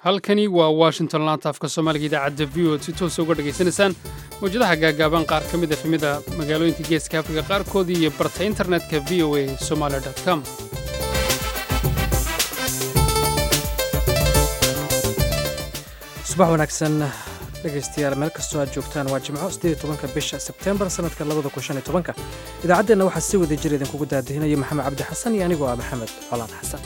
halkani waa washington laanta afka soomaaliga idaacadda v o si toosa uga dhegaysanaysaan mawjadaha gaagaaban qaar ka mid a efemida magaalooyinka geeska afrika qaarkoodii iyo barta internetka v o a somaali com subax wanaagsan dhegaystayaal meel kastoo aad joogtaan waa jimco siddeed iyo tobanka bisha sebteembar sannadka labada kun shan iyo tobanka idaacaddeenna waxaa si wada jir idinkugu daadihinaya maxamed cabdi xasan iyo anigoo ah maxamed colaan xasan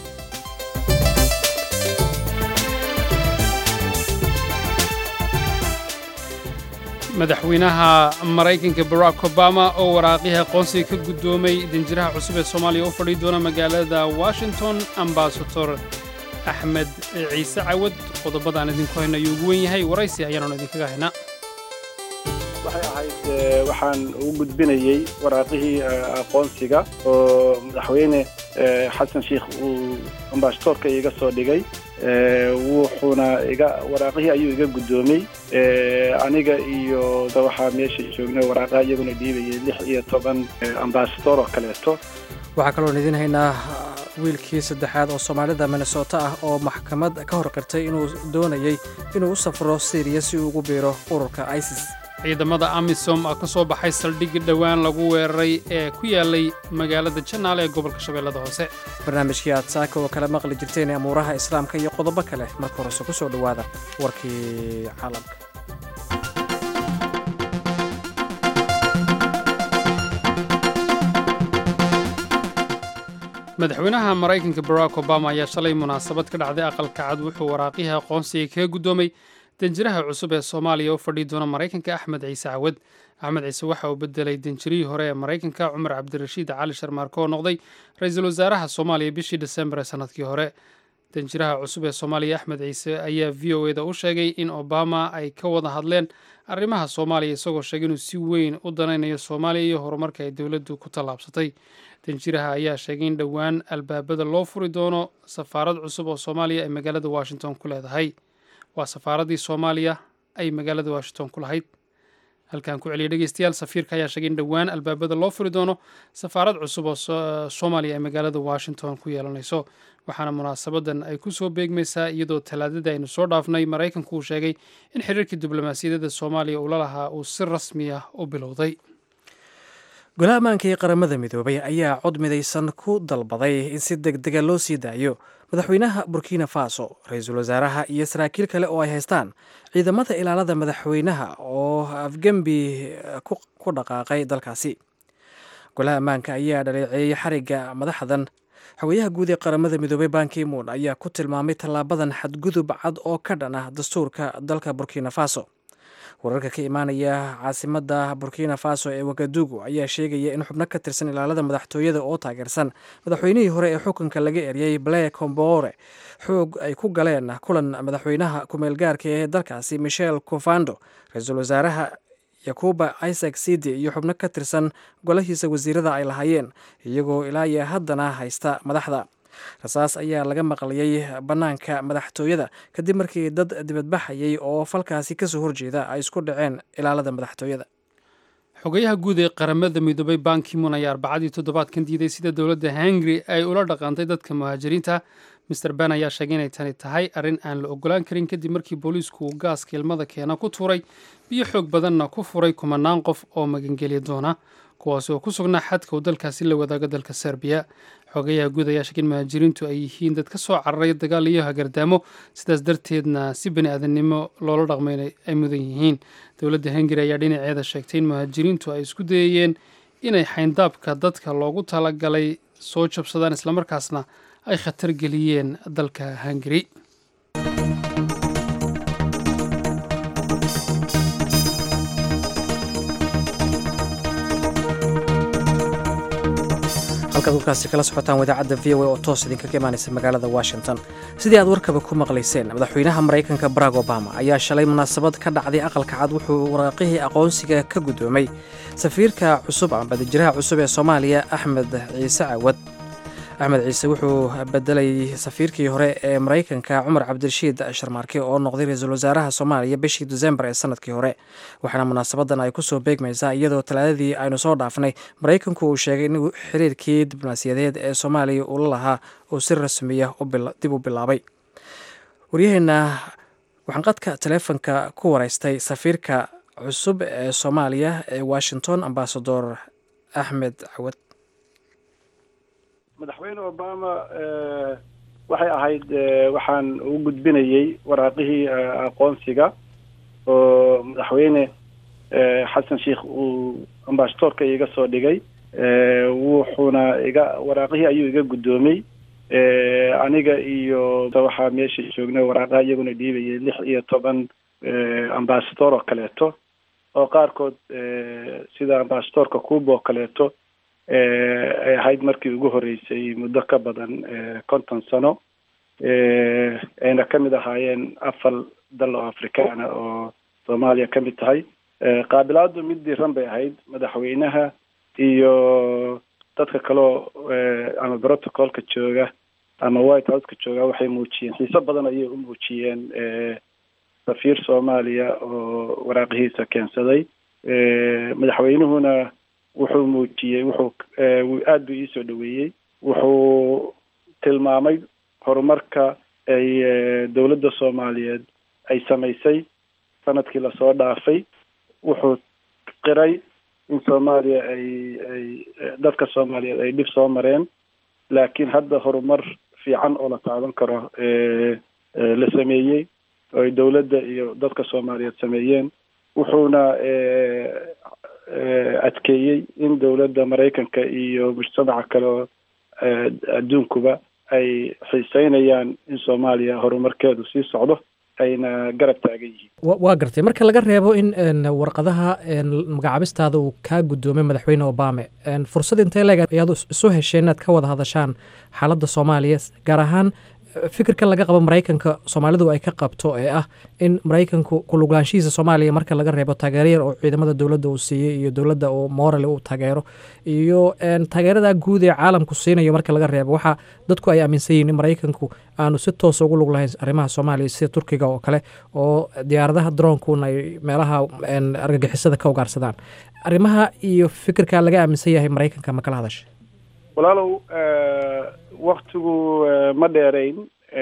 madaxweynaha maraykanka barack obama oo waraaqihii aqoonsiga ka guddoomay danjiraha cusub ee soomaaliya u fadhii doona magaalada washington ambasador axmed ciise cawad qodobadaan idinku hayno ayuu ugu wen yahay waraysi ayaannu idinkaga haynaa waxay ahayd waxaan ugu gudbinayey waraaqihii aqoonsiga oo madaxweyne xasan sheikh uu ambasadoorka iga soo dhigay wuxuuna iga waraaqihii ayuu iga guddoomay aniga iyo waxaa meesha joognay waraaqaha iyaguna dhiibayay lix iyo toban ambasador oo kaleeto waxaa kaloon idiin haynaa wiilkii saddexaad oo soomaalida minnesota ah oo maxkamad ka hor qirtay inuu doonayey inuu u safro syriya si uu ugu biiro ururka isis ciidamada amisom ka soo baxay saldhig dhowaan lagu weeraray ee ku yaalay magaalada janaal ee gobolka shabeellada hoose barnaamijkii aad saaka oo kala maqli jirteen amuuraha islaamka iyo qodobo kale marka horese ku soo dhowaada warkii caalamka madaxweynaha maraykanka barack obama ayaa shalay munaasabad ka dhacday aqalka cad wuxuu waraaqihii aqoonsiga kaga guddoomay danjiraha cusub ee soomaaliya u fadhii doona maraykanka axmed ciise cawad axmed ciise waxa uu bedelay danjirihii hore ee maraykanka cumar cabdirashiid cali sharmaarko oo noqday ra-iisul wasaaraha soomaaliya bishii desembar ee sannadkii hore danjiraha cusub ee soomaaliya axmed ciise ayaa v o eda u sheegay in obama ay ka wada hadleen arrimaha soomaaliya isagoo sheegay inuu si weyn u danaynayo soomaaliya iyo horumarka ay dowladdu ku tallaabsatay danjiraha ayaa sheegay in dhowaan albaabada loo furi doono safaarad cusub oo soomaaliya ay magaalada washington ku leedahay waa safaaraddii soomaaliya ay magaalada washington ku lahayd halkaan ku celiya dhegeystayaal safiirka ayaa sheegay in dhowaan albaabada loo furi doono safaarad cusub oo soomaaliya ay magaalada washington ku yeelanayso waxaana munaasabadan ay ku soo beegmaysaa iyadoo talaadadii aynu soo dhaafnay maraykanku uu sheegay in xiriirkii diblomaasiyadeeda soomaaliya uu la lahaa uu si rasmi ah u bilowday golaha ammaanka ee qaramada midoobay ayaa cod midaysan ku dalbaday in si deg dega loo sii daayo madaxweynaha burkina faso ra-iisul wasaaraha iyo saraakiil kale oo ay haystaan ciidamada ilaalada madaxweynaha oo afgembi ku dhaqaaqay dalkaasi golaha ammaanka ayaa dhaleeceeyey xarigga madaxdan xogayaha guud ee qaramada midoobay bankimuun ayaa ku tilmaamay tallaabadan xadgudub cad oo ka dhan ah dastuurka dalka burkina faso wararka ka imaanaya caasimada burkina faso ee wagadugu ayaa sheegaya in xubno ka tirsan ilaalada madaxtooyada oo taageersan madaxweynihii hore ee xukunka laga eryay blair combore xoog ay ku galeen kulan madaxweynaha kumeelgaarka ee dalkaasi michel cofando ra-iisul wasaaraha yakuba isaac sidi iyo xubno ka tirsan golahiisa wasiirada ay lahaayeen iyagoo ilaa iyo haddana haysta madaxda rasaas ayaa laga maqlayay bannaanka madaxtooyada kadib markii dad dibadbaxayay oo falkaasi kasoo horjeeda ay isku dhaceen ilaalada madaxtooyada xogayaha guud ee qaramada midoobay bankimun ayaa arbacadii toddobaadkan diiday sida dowladda hungari ay ula dhaqantay dadka muhaajiriinta master ben ayaa sheegay inay tani tahay arrin aan la ogolaan karin kadib markii booliisku uu gaaska ilmada keena ku tuuray biyo xoog badanna ku furay kumanaan qof oo magangelya doona kuwaasi oo ku sugnaa xadka uu dalkaasi la wadaago dalka serbiya xogayaha guud ayaa sheegay in muhaajiriintu ay yihiin dad ka soo cararay dagaal iyo hagardaamo sidaas darteedna si bani aadamnimo loola dhaqmay ay mudan yihiin dowladda hungari ayaa dhinaceeda sheegtay in muhaajiriintu ay isku dayayeen inay xayndaabka dadka loogu talagalay soo jabsadaan islamarkaasna ay khatar geliyeen dalka hungari halkaad warkaasi kala socotaan wadaacadda v o a oo toos idinkaga imaanaysa magaalada washington sidii aad warkaba ku maqlayseen madaxweynaha maraykanka barack obama ayaa shalay munaasabad ka dhacday aqalka cad wuxuu waraaqihii aqoonsiga ka guddoomay safiirka cusub amba danjiraha cusub ee soomaaliya axmed ciise cawad axmed ciise wuxuu bedelay safiirkii hore ee maraykanka cumar cabdirashiid sharmaarke oo noqday ra-iisul wasaaraha soomaaliya bishii desembar ee sanadkii hore waxaana munaasabadan ay kusoo beegmaysaa iyadoo talaadadii aynu soo dhaafnay maraykanku uu sheegay in xiriirkii diblomaasiyadeed ee soomaaliya uu la lahaa uu si rasmiya dib u bilaabay waryaheena waxaan qadka taleefonka ku wareystay safiirka cusub ee soomaaliya ee washington ambasador axmed cawad madaxweyne obama waxay ahayd waxaan ugu gudbinayey waraaqihii aqoonsiga oo madaxweyne xasan sheikh uu ambasadorka iga soo dhigay wuxuuna iga waraaqihii ayuu iga guddoomay aniga iyo waxaa meesha joognay waraaqaha iyaguna dhiibayay lix iyo toban ambasador oo kaleeto oo qaarkood sida ambasadorka cuba oo kaleeto ay ahayd markii ugu horeysay muddo ka badan konton sano ayna ka mid ahaayeen afar dal oo afrikaana oo soomaaliya ka mid tahay qaabilaadu mid diiran bay ahayd madaxweynaha iyo dadka kaleo ama protocolka jooga ama white houseka jooga waxay muujiyeen xiiso badan ayay u muujiyeen safiir soomaaliya oo waraaqihiisa keensaday madaxweynuhuna wuxuu muujiyey wuxuu aada buu iisoo dhaweeyey wuxuu tilmaamay horumarka ay dowladda soomaaliyeed ay samaysay sanadkii lasoo dhaafay wuxuu qiray in soomaaliya ay ay dadka soomaaliyeed ay dhib soo mareen laakiin hadda horumar fiican oo la taaban karo la sameeyey oo ay dowladda iyo dadka soomaaliyeed sameeyeen wuxuuna adkeeyey in dowladda maraykanka iyo mujtamaca kale oo adduunkuba ay xiiseynayaan in soomaaliya horumarkeedu sii socdo ayna garab taagan yihiin waa gartay marka laga reebo in warqadaha magacaabistaada uu kaa guddoomay madaxweyne obame fursad intee leeg ayaad isu hesheen inaad ka wada hadashaan xaaladda soomaaliya gaar ahaan fikirkan laga qabo maraykanka soomaalidu ay ka qabto ee ah in maraykanku kuluglaanshihiisa soomaaliya marka laga reebo taageero yar oo ciidamada dowladda uu siiyey iyo dowladda oo morale uu taageero iyo taageerada guud ee caalamku siinayo marka laga reebo waxaa dadku ay aaminsan yihiin in maraykanku aanu si toosa ugu lug lahayn arrimaha soomaaliya sida turkiga oo kale oo diyaaradaha droonkuna ay meelaha argagixisada ka ugaarsadaan arrimaha iyo fikirka laga aaminsan yahay maraykanka ma kala hadasha walaalow waktigu ma dheerayn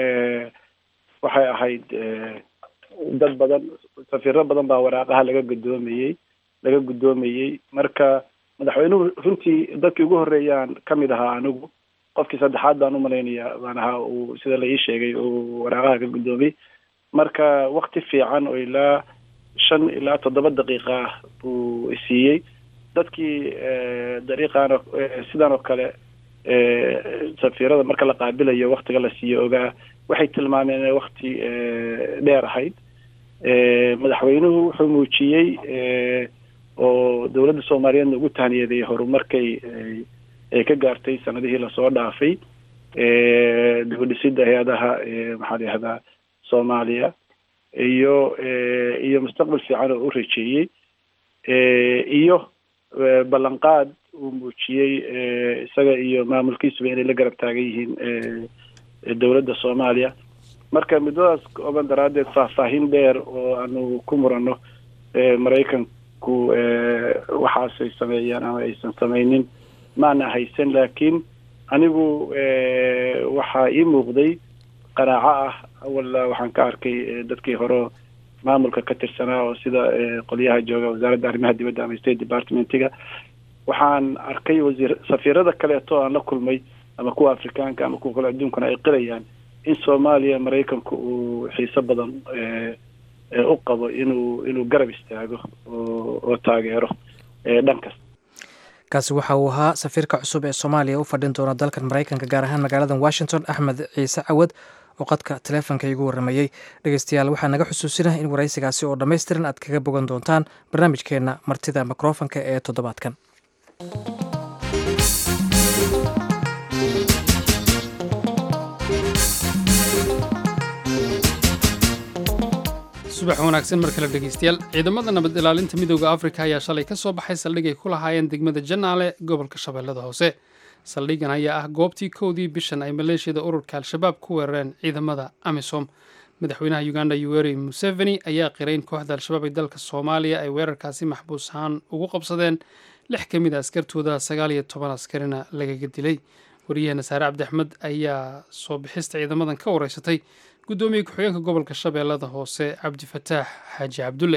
waxay ahayd dad badan safiiro badan baa waraaqaha laga guddoomayey laga guddoomayey marka madaxweynuhu runtii dadkii ugu horreeyaan ka mid ahaa anigu qofkii saddexaad baan umalaynaya baan ahaa uu sida la ii sheegay uu waraaqaha ka guddoomay marka wakti fiican oo ilaa shan ilaa toddoba daqiiqa ah buu isiiyey dadkii dariiqaan sidan oo kale safiirada marka la qaabilayo waktiga la siiyo ogaa waxay tilmaameen inay wakti dheer ahayd madaxweynuhu wuxuu muujiyey oo dowladda soomaaliyeedna ugu tahniyadeeyey horumarkay ay ka gaartay sanadihii lasoo dhaafay dibadhisida hay-adaha maxaa la yihahdaa soomaaliya iyo iyo mustaqbal fiican oo u rajeeyey iyo ballanqaad uu muujiyey isaga iyo maamulkiisuba inay la garab taagan yihiin dowladda soomaaliya marka muddadaas kooban daraaddeed faahfaahin dheer oo aanu ku muranno maraykanku waxaasay sameeyaan ama aysan samaynin maana haysan laakiin anigu waxaa ii muuqday qanaaco ah awalla waxaan ka arkay dadkii hore maamulka ka tirsanaa oo sida qolyaha jooga wasaaradda arrimaha dibadda ama state departmentiga waxaan arkay wasiir safiirada kaleeto aan la kulmay ama kuwa afrikaanka ama kuwa kale adduunkana ay qilayaan in soomaaliya maraykanku uu xiiso badan u qabo inuu inuu garab istaago oo oo taageero dhan kasta kaasi waxa uu ahaa safiirka cusub ee soomaaliya u fadhin doona dalkan maraykanka gaar ahaan magaalada washington axmed ciise cawad oo qadka taleefonka igu warramayey dhegeystayaal waxaa naga xusuusinah in waraysigaasi oo dhammaystiran aad kaga bogan doontaan barnaamijkeenna martida mikrofonka ee toddobaadkan subax wanaagsan mar kale dhegeystayaal ciidamada nabad ilaalinta midooda afrika ayaa shalay ka soo baxay saldhig ay ku lahaayeen degmada janaale gobolka shabeellada hoose saldhigan ayaa ah goobtii kowdii bishan ay maleeshiyada ururka al-shabaab ku weerareen ciidamada amisom madaxweynaha uganda yuweri museveni ayaa qiray in kooxda al-shabaab ee dalka soomaaliya ay weerarkaasi maxbuus ahaan ugu qabsadeen lix ka mid a askartooda sagaal iyo toban askarina lagaga dilay waryaheena saare cabdi axmed ayaa soo bixista ciidamadan ka wareysatay guddoomiye ku-xigeenka gobolka shabeellada hoose cabdifataax xaaji cabdulle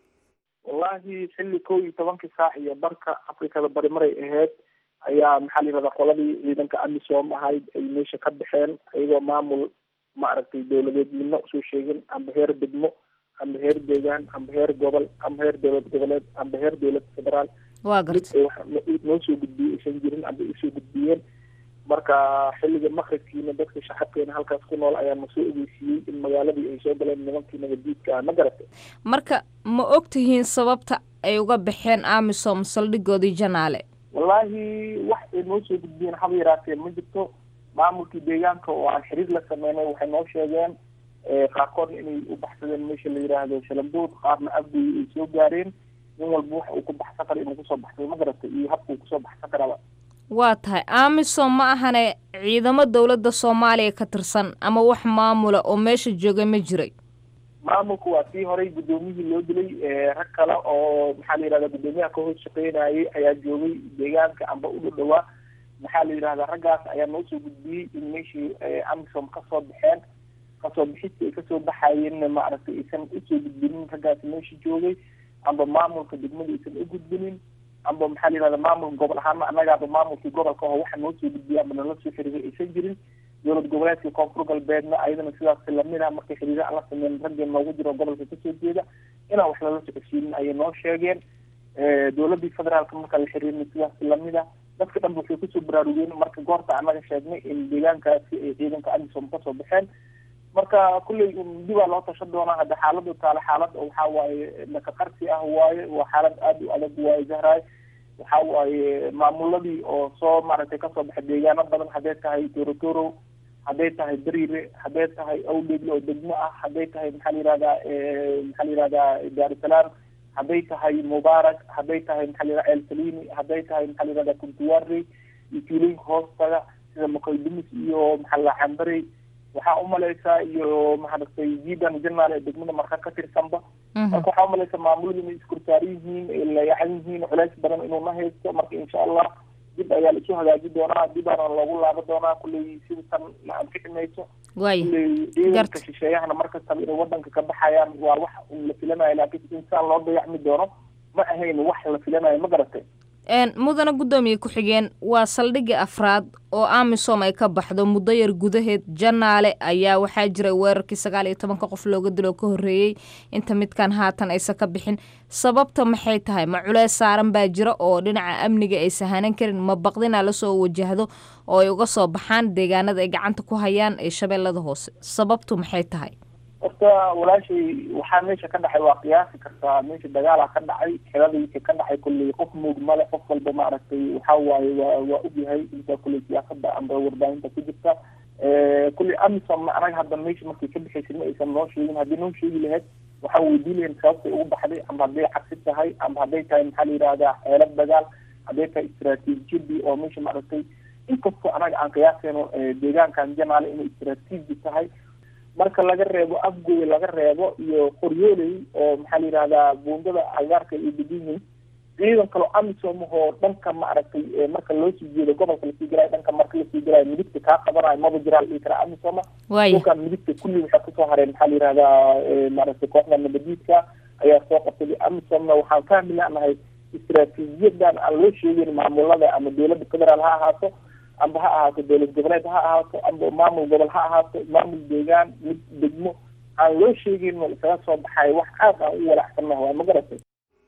wallahi xilli kow iyo tobankii saac iyo barka afrikada bari maray ahayd ayaa maxaa la yihahdaa qoladii ciidanka amisom ahayd ay meesha ka baxeen ayagoo maamul maaragtay dowladeed midna usoo sheegin amba heer degmo amba heer deegaan amba heer gobol amba heer dowlad goboleed amba heer dowlad federaal waa garta noo soo gudbiyey aysan jirin amba usoo gudbiyeen marka xilliga makribkiina dadka shacabkeena halkaas ku nool ayaa nasoo ogeysiiyey in magaaladii ay soo galeen nimankii nabadiidka ma garatay marka ma og tihiin sababta ay uga baxeen amisom saldhigoodii janaale wallaahi wax ay noo soo gudbiyeen haba yaraatee ma jirto maamulkii deegaanka oo aan xiriir la sameynay waxay noo sheegeen qaarkoodna inay u baxsadeen meesha la yidhaahdo shalambood qaarna abdoy ay soo gaareen nin walba waxa uu ku baxsan kara inuu kusoo baxsado ma garatay iyo habka uu kusoo baxsan karaba waa tahay amisom ma ahane ciidamo dowladda soomaaliya ka tirsan ama wax maamula oo meesha jooga ma jiray maamulku waa sii horay guddoomiyihii loo dilay rag kale oo maxaa la yihahda guddoomiyaha ka hoos shaqeynayay ayaa joogay deegaanka amba u dhadhawaa maxaa la yidhahdaa raggaas ayaa noo soo gudbiyey in meeshii amisom kasoo baxeen kasoo bixista ay kasoo baxayeenna maaragtay aysan usoo gudbinin raggaas meesha joogay amba maamulka degmada aysan u gudbinin amba maxaa la yihahda maamulka gobol ahaana annagaaba maamulkii gobolka oo waxa noo soo gudbiya amba nala soo xiriiray aysan jirin dowlad goboleedka koonfur galbeedna ayadana sidaas lamid ah markay xiriira aan la sameyn raggee noogu jiro gobolka kasoo jeeda inaan wax lala socodsiinin ayay noo sheegeen dowladii federaalka markaa la xiriirna sidaas lamid ah dadka dhanba waxay kusoo baraarugeen marka goorta annaga sheegnay in deegaankaasi ay ciidanka amisom kasoo baxeen marka kulley dibaa loo tasha doonaa hadda xaaladu taale xaalad oo waxaa waaye nakaqarsi ah waaye waa xaalad aada u adag waaye zahraay waxa waaye maamuladii oo soo maaragtay kasoo baxay deegaano badan hadday tahay torotoro hadday tahay beriire hadday tahay awdhegle oo degmo ah hadday tahay maxaa la yihahdaa maxaa la yihahdaa daarusalaam hadday tahay mubaarak hadday tahay maxaa la yihahda elsalini hadday tahay maxaa la yihahda kuntuwari iyo tuulooyinka hoostaga sida makoydumis iyo maxaa la cambarey waxaa umaleysaa iyo maaragtay jidan janaal ee degmada marka ka tirsanba marka waxaa umaleysaa maamuladu inay iskorsaari yihiin ay layacan yihiin culays badan inuuna haysto marka insha allah dib ayaa la isu hagaaji doonaa dibaana loogu laabo doonaa kulley sida tan aan ka ximayso waaya kulley ciidanka shisheeyahana markastaba inay wadanka ka baxayaan waa wax la filanayo laakiin insaan loo dayacmi doono ma ahayn wax la filanayo ma garatay mudana guddoomiye ku-xigeen waa saldhigii afraad oo amisom ay ka baxdo muddo yar gudaheed janaale ayaa waxaa jiray weerarkii sagaal iyo tobanka qof looga dilo ka horreeyey inta midkan haatan aysan ka bixin sababta maxay tahay ma culeys saaran baa jira oo dhinaca amniga ay sahanan karin ma baqdinaa lasoo wajahdo oo ay uga soo baxaan deegaanada ay gacanta ku hayaan ee shabeellada hoose sababtu maxay tahay horta walaashay waxaa meesha ka dhacay waa qiyaasi kartaa meesha dagaala ka dhacay xeladiisa ka dhacay kulley qof moog male qof walba maaragtay waxa waaye waa waa ogyahay inta kulley siyaasada amba warbaahinta ku jirta kulley amisom anaga hadda meesha markay ka bixaysay ma aysan noo sheegin haddii noo sheegi lahayd waxaa weydiin lahayn sababtay ugu baxday amba hadday cabsi tahay amba hadday tahay maxaa la yihahdaa xeelad dagaal hadday tahay istraatiijiyadii oo meesha maaragtay inkastoo anaga aan qiyaasayno deegaankan janaale inay istraatiiji tahay marka laga reebo afgoy laga reebo iyo qoryooley oo maxaa la yihahdaa buundada agaarka ay degan yihiin ciidan kaloo amisom oo dhanka maaragtay marka loo sii jeedo gobolka lasii galayo dhanka marka lasii galayo midigta kaa qabanayo maba jiraa la dhihi karaa amisoma waaya dhulkan midigta kulli waxaa kusoo hareen maxaa la yihahdaa maaragtay kooxda nabadiidka ayaa soo qabtay amisomna waxaan fahmi lanahay istraatiijiyadan aan loo sheegin maamulada ama dowladda federaal ha ahaato amba ha ahaato dowlad goboleed ha ahaato amba maamul gobol ha ahaato maamul deegaan mid degmo aan loo sheegin isaga soo baxay wax aad aan u walacsanah waa ma garatay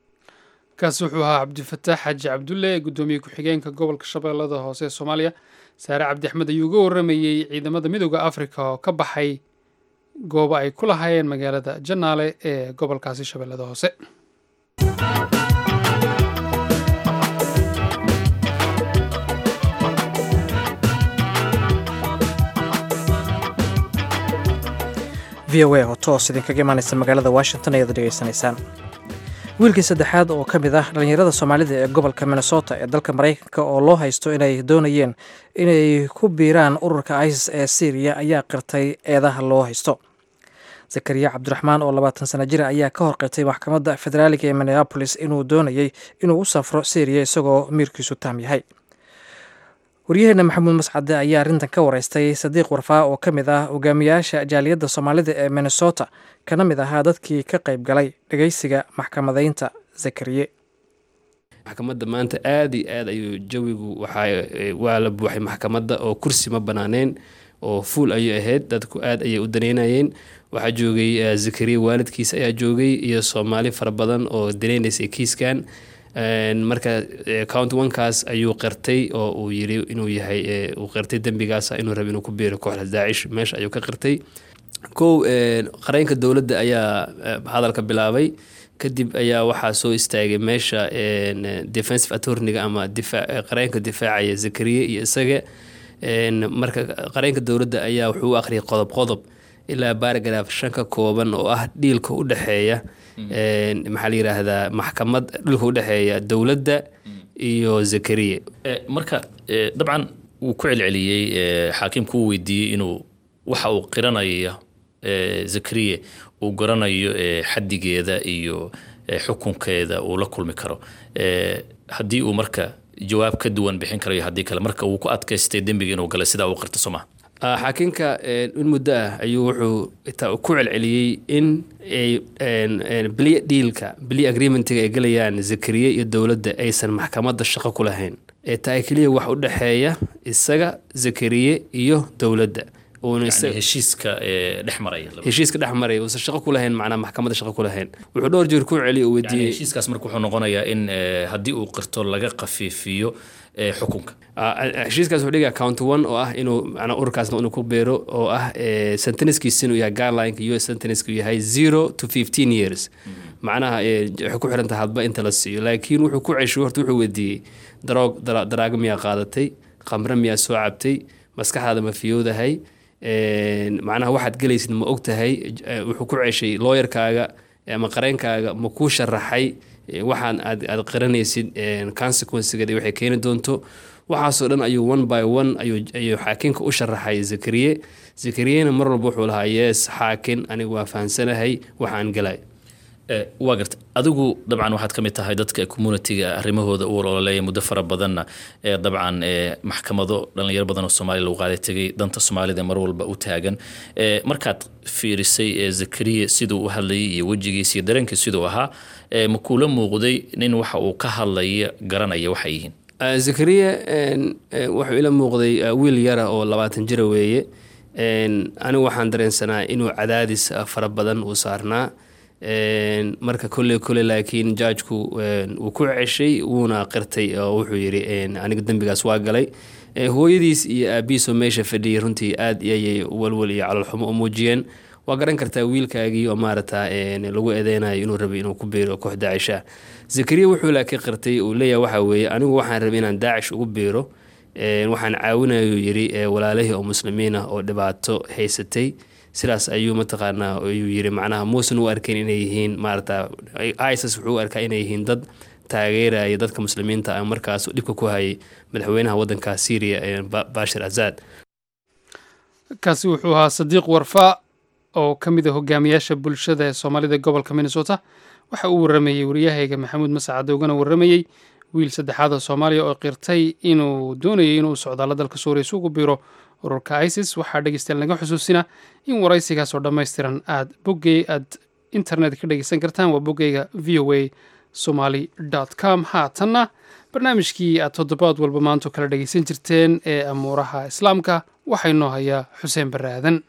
kaasi wuxuu ahaa cabdifataax xaaji cabdulle guddoomiye ku-xigeenka gobolka shabeellada hoose ee soomaaliya saare cabdi axmed ayuu uga warramayey ciidamada midooda afrika oo ka baxay goobo ay ku lahaayeen magaalada janaale ee gobolkaasi shabeellada hoose v o a oo toos idinkaga imaanaysa magaalada washington ayaad dhegeysanaysaan wiilkii saddexaad oo ka mid ah dhallinyarada soomaalida ee gobolka minnesota ee dalka maraykanka oo loo haysto inay doonayeen inay ku biiraan ururka isis ee syriya ayaa qirtay eedaha loo haysto zakariya cabdiraxmaan oo labaatan sana jira ayaa ka horqirtay maxkamadda federaaliga ee minneabolis inuu doonayey inuu u safro syriya isagoo miirkiisu taam yahay waryaheena maxamuud mascade ayaa arrintan ka wareystay sadiiq warfaa oo ka mid ah hogaamiyaasha jaaliyadda soomaalida ee minnesota kana mid ahaa dadkii ka qayb galay dhegeysiga maxkamadaynta zakariye maxkamadda maanta aada iyo aad ayuu jawigu waxaa waa la buuxay maxkamadda oo kursi ma banaaneen oo fuul ayay ahayd dadku aad ayay u daneynayeen waxaa joogay zakariya waalidkiis ayaa joogay iyo soomaali fara badan oo daneynaysay kiiskan marka count onekaas ayuu qirtay oo uu yiri inuu yahay uu qirtay dembigaas inuu raba inuu ku biiro kooxda daacish meesha ayuu ka qirtay kow qareenka dowladda ayaa hadalka bilaabay kadib ayaa waxaa soo istaagay meesha defensive attorniga ama qareenka difaacaya zakariya iyo isaga marka qareenka dowladda ayaa wuxuu u akhriyay qodob qodob ilaa baaragraf shan ka kooban oo ah dhiilka u dhexeeya maxaa la yiraahdaa maxkamad dhulka u dhexeeya dowladda iyo zakariya marka dabcan wuu ku celceliyey xaakimku uu weydiiyey inuu waxa uu qiranayo zakariya uu garanayo xadigeeda iyo xukunkeeda uu la kulmi karo haddii uu marka jawaab ka duwan bixin karayo haddii kale marka uu ku adkaystay dembiga inuu galay sidaa uu qirta soo maha xaakinka in muddo ah ayuu wuxuu ku celceliyey in beliya dhiilka beliya agreementiga ay gelayaan zakariye iyo dowladda aysan maxkamadda shaqo ku lahayn ee tahay keliya wax u dhexeeya isaga zakariye iyo dowladda heshiiska dhex maraya heshiiska dhex maraya uusan shaqo ku lahayn macnaa maxkamadda shaqo ku lahayn wuxuu dhowr jeer ku celiy uu weydiiyey heshiiskaas marka wuxuu noqonayaa in haddii uu qirto laga khafiifiyo xukunka heshiiskaas wuxuu dhigaa count one oo ah inuu macnaa ururkaasna inuu ku beero oo ah sentencekiisa inuu yahay guidelineka u s sentenceka yahay zero to fifteen years macnaha waxay ku xiran tahay hadba inta la siiyo laakiin wuxuu ku ceshay horta wuxuu weydiiyey daroog daraago miyaa qaadatay khamre miyaa soo cabtay maskaxdaada ma fiyoodahay macnaha waxaad gelaysid ma og tahay wuxuu ku ceshay looyarkaaga ama qareenkaaga ma kuu sharaxay waxaan aad aad qiranaysid consequencegeeda waxay keeni doonto waxaasoo dhan ayuu one by one ayuu xaakinka u sharaxay zakariye zakariyena mar walba wuxuu lahaa yees xaakin anigu waa fahamsanahay waxaan galay waa garta adigu dabcan waxaad ka mid tahay dadka communitiga arrimahooda u ololeeya muddo fara badanna ee dabcan maxkamado dhalinyaro badan oo soomaaliya lagu qaaday tegay danta soomaalida mar walba u taagan markaad fiirisay zakariya siduu u hadlayay iyo wejigiisa iyo dareenkiis siduu ahaa ma kuula muuqday nin waxa uu ka hadlaya garanaya waxay yihiin zakariya wuxuu ila muuqday wiil yara oo labaatan jira weeye anigu waxaan dareensanaa inuu cadaadis fara badan uu saarnaa marka kolley kole laakiin jaajku wuu ku ceshay wuuna qirtay oo wuxuu yidhi aniga dembigaas waa galay hooyadiis iyo aabihiisoo meesha fadhiyay runtii aad ayay walwal iyo calolxumo u muujiyeen waa garan kartaa wiilkaagii oo maarata lagu eedeynayo inuu rabay inuu ku biiro koox daacisha zakariya wuxuu laakiin qirtay uu leeyahay waxaa weeye anigu waxaan rabay inaan daacish ugu biiro waxaan caawinayuu yidhi walaalihii oo muslimiin ah oo dhibaato haysatay sidaas ayuu mataqaanaa ayuu yiri macnaha muusan u arkayn inay yihiin maarata isis wuxuu u arkaa inay yihiin dad taageeraya dadka muslimiinta ah markaas dhibka ku hayay madaxweynaha waddanka syria bashir azad kaasi wuxuu ahaa sadiiq warfa oo ka mid a hogaamiyaasha bulshada ee soomaalida gobolka minnesota waxa uu waramayey waryahayga maxamuud masacade ugana waramayey wiil saddexaad oo soomaaliya oo qirtay inuu doonayay inuu socdaalo dalka suuriya isugu biro ururka isis waxaa dhegeystayaal naga xusuusina in waraysigaas oo dhammaystiran aad boggey aad internet ka dhegeysan kartaan waa boggeyga v o a somaly com haatanna barnaamijkii aad toddobaad walba maanto kala dhegeysan jirteen ee amuuraha islaamka waxaa inoo hayaa xuseen barre aadan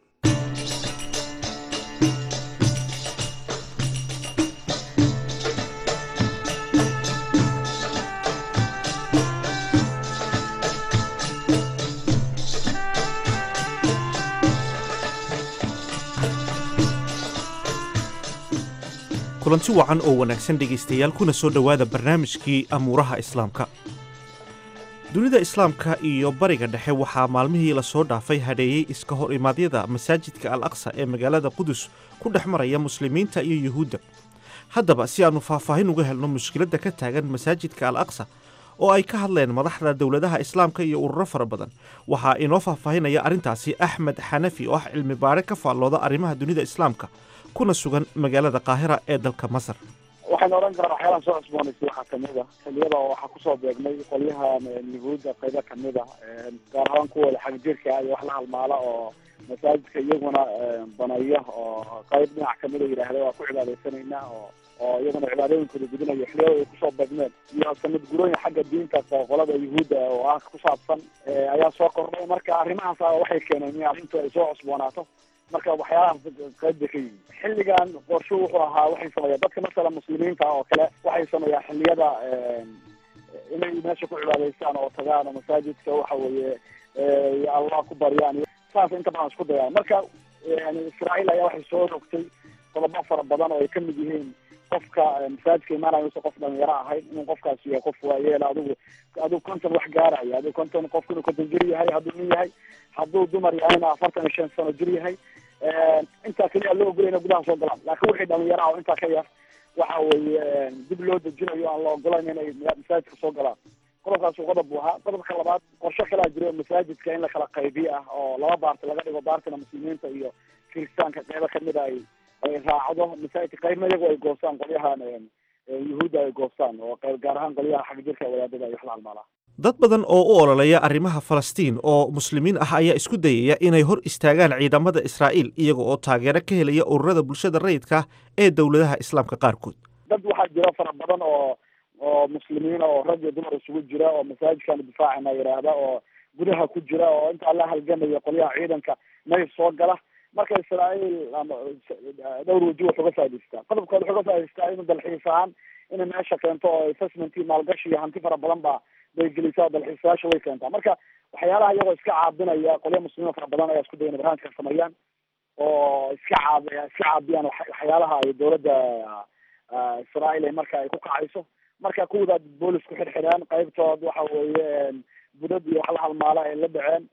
kulanti wacan oo wanaagsan dhegaystayaal kuna soo dhowaada barnaamijkii amuuraha islaamka dunida islaamka iyo bariga dhexe waxaa maalmihii lasoo dhaafay hadheeyey iska hor imaadyada masaajidka al aqsa ee magaalada qudus ku dhex maraya muslimiinta iyo yuhuudda haddaba si aannu faahfaahin uga helno mushkiladda ka taagan masaajidka al aqsa oo ay ka hadleen madaxda dowladaha islaamka iyo ururo fara badan waxaa inoo faahfaahinaya arrintaasi axmed xanafi oo ah cilmi baare ka faallooda arrimaha dunida islaamka kuna sugan magaalada qaahira ee dalka masar waxaan odhan karaa waxyaalaan soo cusboonaysay waxaa kamid a xiliyada oo waxaa kusoo beegmay qolyahan yuhuudda qaybo kamid a gaar ahaan kuwooda xagjirka iyo wax la halmaala oo masaajidka iyaguna banaya oo qayb dhinac kamid a yidhaahda waa ku cibaadeysanayna oo oo iyaguna cibaadooyinkooda gudinayo xiliyada ay kusoo beegmeen iyo sanad gurooyin xagga diinta qolada yuhuudda oo ah ku saabsan ayaa soo kordhay marka arrimahaas waxay keeneen in arrintu ay soo cusboonaato marka waxyaalahaas qayb bay ka yihin xilligan qorsho wuxuu ahaa waxay sameeyaan dadka masala muslimiinta oo kale waxay sameeyaan xilliyada inay meesha ku cibaadaystaan oo tagaan oo masaajidka waxa weeye allah ku baryaan saas inta badan isku dayaan marka israael ayaa waxay soo rogtay qodobo fara badan oo ay kamid yihiin qofka masaajidka imaanaya usa qof dhalinyaro ahayn inuu qofkaas yahay qof waayeela adigu adigu konton wax gaaraya adigu konton qofku inuu konton jir yahay hadduu nin yahay hadduu dumar yahayna afartan iyo shan sano jir yahay intaa keliya loo ogolay ina gudaha soo galaan laakiin wixii dhalinyaro ah oo intaa ka yar waxa weeye dib loo dejinayo aan la ogolayn inay masaajidka soo galaan qodobkaas qodob buu ahaa qodobka labaad qorshe kalaa jira oo masaajidka in la kala qaybiyo ah oo laba baarti laga dhigo baartina muslimiinta iyo kiristaanka qeybo kamid a ay ay raacdo masaajidka qaybna iyagu ay goostaan qolyahan yuhuudda ay goostaan oo qayb gaar ahaan qolyaha xag jirka wadaadada iyo waxla halmaalaa dad badan oo u ololeeya arrimaha falastiin oo muslimiin ah ayaa isku dayaya inay hor istaagaan ciidamada israa'iil iyaga oo taageero ka helaya ururada bulshada rayidka ee dowladaha islaamka qaarkood dad waxaa jira fara badan oo oo muslimiina oo rag iyo dumar isugu jira oo masaajidkan difaacina yidhaahda oo gudaha ku jira oo intaa la halgamaya qolyaha ciidanka may soo gala marka israa'iil ama dhowr waji wax uga faa'idaystaa qodobkood wax uga faa'idaystaa inuu dalxiis ahaan inay meesha keento oo investment iyo maalgashi iyo hanti fara badan baa bay gelisaa dalxiisayaasha way keentaa marka waxyaalaha iyagoo iska caabinaya qolya muslimiin fara badan ayaa isku dayana barnaamijka sameeyaan oo iska caab iska caabiyaan waxyaalaha ay dowladda israa'iil ay marka ay ku kacayso marka kuwada boolis ku xirxidhaan qaybtood waxa weeye budad iyo wax la halmaala ay la dhaceen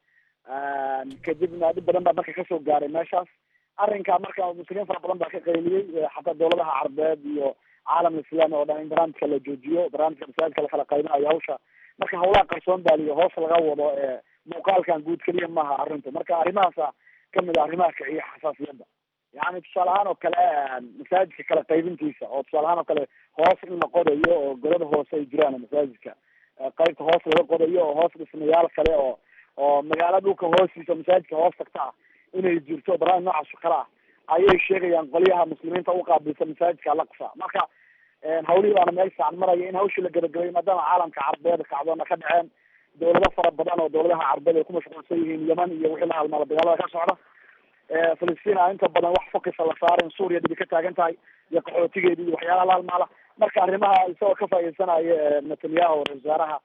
kadibna dhib badan baa marka kasoo gaaray meeshaas arrinka marka muslimiin fara badan baa ka qayliyey xataa dowladaha carbeed iyo caalam islaami oo dhan in barnaamijka la joojiyo barnaamijka masaajidka lakala qaybinayo hawsha marka hawlaha qarsoon baaliyo hoos laga wado ee muuqaalkan guud keliya maaha arrintu marka arrimahaasa kamid a arrimaha kiciya xasaasiyadda yani tusaale ahaan oo kale masaajidka kala qaybintiisa oo tusaale ahaan oo kale hoos in la qodayo oo golada hoose ay jiraan masaajidka qaybta hoos laga qodayo oo hoos dhismayaal kale oo oo magaala dhulka hoostiisa masaajidka hoos tagta ah inay jirto barnaamij noocaas kale ah ayay sheegayaan qolyaha muslimiinta uqaabilsa masaajidka alaqsa marka hawlihii baana meel fiican maraya in hawshii la gabagabay maadaama caalamka carbeed kacdoona ka dhaceen dowlado fara badan oo dowladaha carbeed ay ku mashquulsan yihiin yeman iyo wixii la halmaala dagaalada ka socda filistiin a inta badan wax fokisa la saarin suuriya dhibi ka taagan tahay iyo qaxootigeedi iyo waxyaalaha la halmaala marka arrimaha isagoo ka faa'idaysanayo netanyahu ra-isul wasaaraha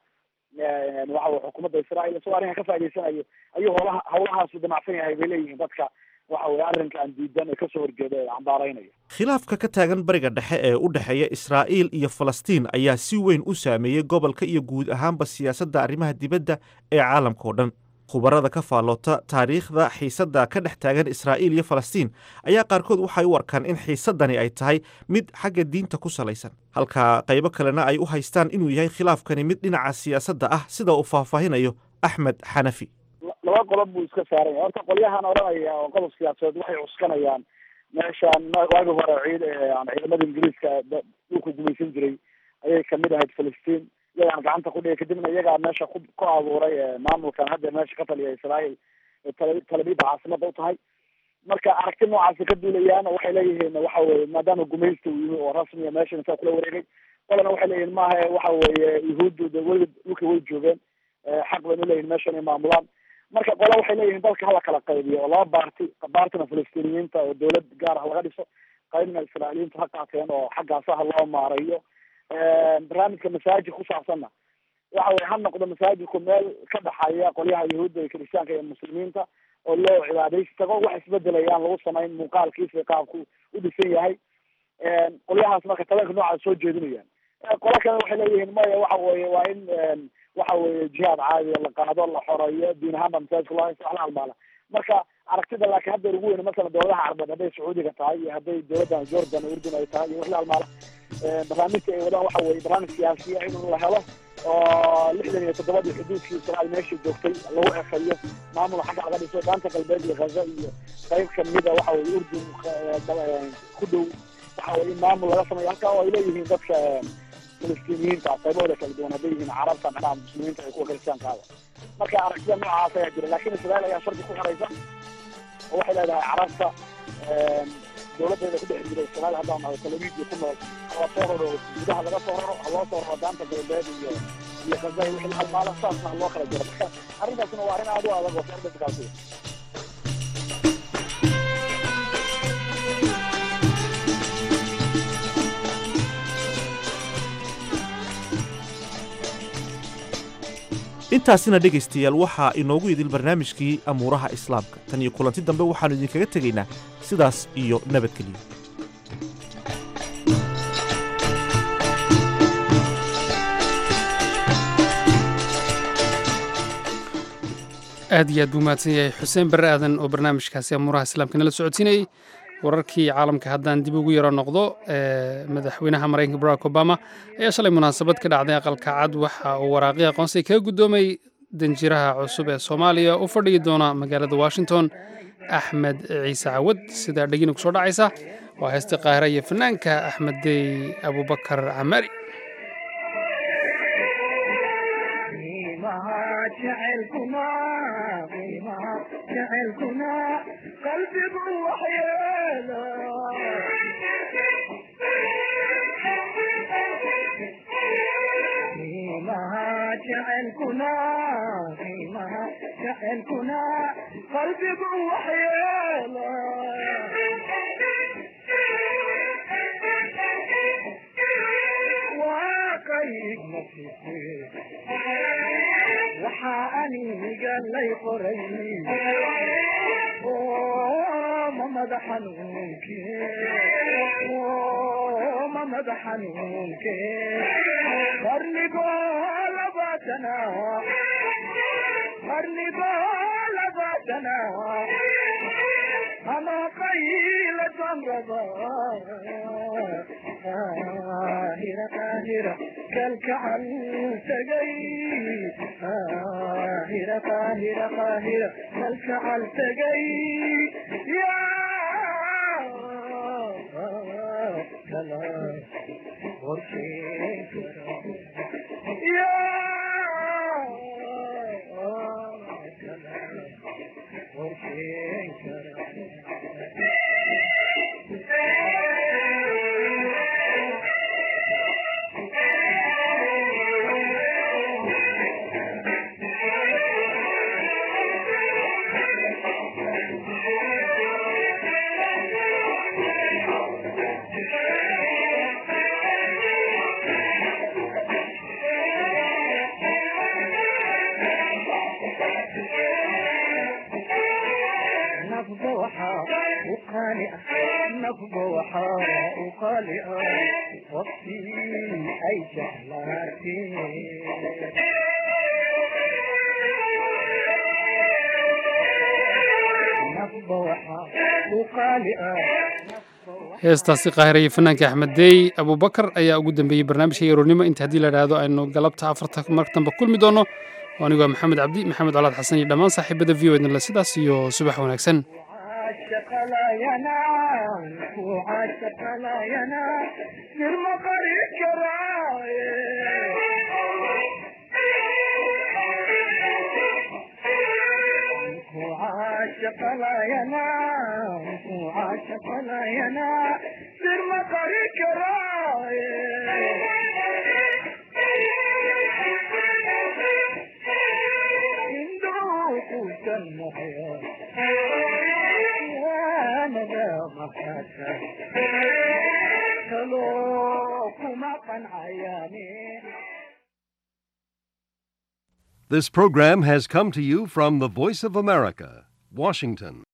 waxa xukuumadda israa'iil isagoo arrinkan ka faa'idaysanayo ayuu howlaha hawlahaasu damacsan yahay bay leeyihiin dadka waxa weye arrinka aan diidan ee kasoo horjeeda ee cambaaraynaya khilaafka ka taagan bariga dhexe ee u dhexeeya israa'iil iyo falastiin ayaa si weyn u saameeyey gobolka iyo guud ahaanba siyaasadda arrimaha dibadda ee caalamka oo dhan khubarada ka faalloota taariikhda xiisadda ka dhex taagan israa'iil iyo falastiin ayaa qaarkood waxay u arkaan in xiisaddani ay tahay mid xagga diinta ku salaysan halka qaybo kalena ay u haystaan inuu yahay khilaafkani mid dhinaca siyaasadda ah sida uu faahfaahinayo axmed xanafi laba qodob buu iska saaran yahay horta qolyahan odhanaya oo qodob siyaasadeed waxay cuskanayaan meeshaan waagi hore ciid ciidamada ingiriiska dhulka gumaysan jiray ayay kamid ahayd filistiin iyagaan gacanta ku dhigay kadibna iyagaa meesha ku ku abuuray maamulkan hadda meesha ka taliya israa'iil talabida caasimada u tahay marka aragti noocaasi ka duulayaan oo waxay leeyihiin waxa weye maadaama gumaysta uu yimi oo rasmiya meesha intaa kula wareegay qolana waxay leeyihin maaha waxa weeye yuhuuddu de weli dhulka way joogeen xaq baynu leeyihin meesha inay maamulaan marka qola waxay leeyihiin dalka hala kala qaybiyo oo laba baarti baartina filistiiniyiinta oo dowlad gaar ah laga dhiso qaybna israailiyiinta ha qaateen oo xaggaasa ha loo maarayo barnaamijka masaajid ku saabsanna waxa weye ha noqdo masaajidku meel ka dhaxaya qolyaha yahuudda iyo kiristaanka iyo muslimiinta oo loo cibaadaysi tago wax isbedelayaan lagu samayn muuqaalkiisa qaabku u dhisan yahay qolyahaas marka tabanka noocaas soo jeedinayaan qola kale waxay leeyihiin maya waxa weye waa in waxa weye jihaad caadiya la qaado la xoreeyo diin ahaan baa masaajidka loo haysta wax la halmaala marka aragtida laakiin hadda ugu weyn masalan dowladaha carbeed hadday sacuudiga tahay iyo hadday dowladdan jordan urdun ay tahay iyo wax la halmaala barnaamijka ay wadaan waxa weye barnaamij siyaasiya in la helo oo lixdan iyo toddobadii xuduudkii israa'iil meeshii joogtay lagu exeyo maamul xagga laga dhiso daanta galbeed iyo ghaza iyo qayb kamida waxa weye urdun ku dhow waxa weye in maamul laga sameeyo halkaa oo ay leeyihiin dadka filistiiniyiinta qaybahooda kala duwan hadday yihiin carabta macnaha muslimiinta iyo kuwa kiristaankaada marka aragtida noocaas ayaa jira laakiin israel ayaa shardi ku xiraysa oo waxay leedahay carabta dowladeeda ku dhex jira israel haddaan nahay talabiidii ku nool hala soo raro gudaha laga soo raro ha loo soo raro daanta galbeed iyo iyo gaza iyo wixii halmaala saasna ha loo kala jiro marka arrintaasina waa arrin aad u adag oo shardigaasi intaasina dhegaystayaal waxaa inoogu idil barnaamijkii amuuraha islaamka tan iyo kulanti dambe waxaannu idinkaga tegaynaa sidaas iyo nabadgelyo aad iyo aad buu mahadsan yahay xuseen barre aadan oo barnaamijkaasi amuuraha islaamka nala socodsiinayey wararkii caalamka haddaan dib ugu yaro noqdo madaxweynaha maraykanka barack obama ayaa shalay munaasabad ka dhacday aqalka cad waxa uu waraaqii aqoonsiga kaga guddoomay danjiraha cusub ee soomaaliya u fadhiyi doona magaalada washington axmed ciise cawad sidaa dhegina kusoo dhacaysa waa heesta qaahira iyo fanaanka axmed dey abubakar camari heestaasi qaahiraya fanaanka axmed dey abubakar ayaa ugu dambeeyey barnaamijka yaroornimo inta haddii la idhaahdo aynu galabta afarta martanba kulmi doono anigu waa maxamed cabdi maxamed colaad xasan iyo dhammaan saaxiibada v o ednle sidaas iyo subax wanaagsan This program has come to you from the Voice of America, Washington.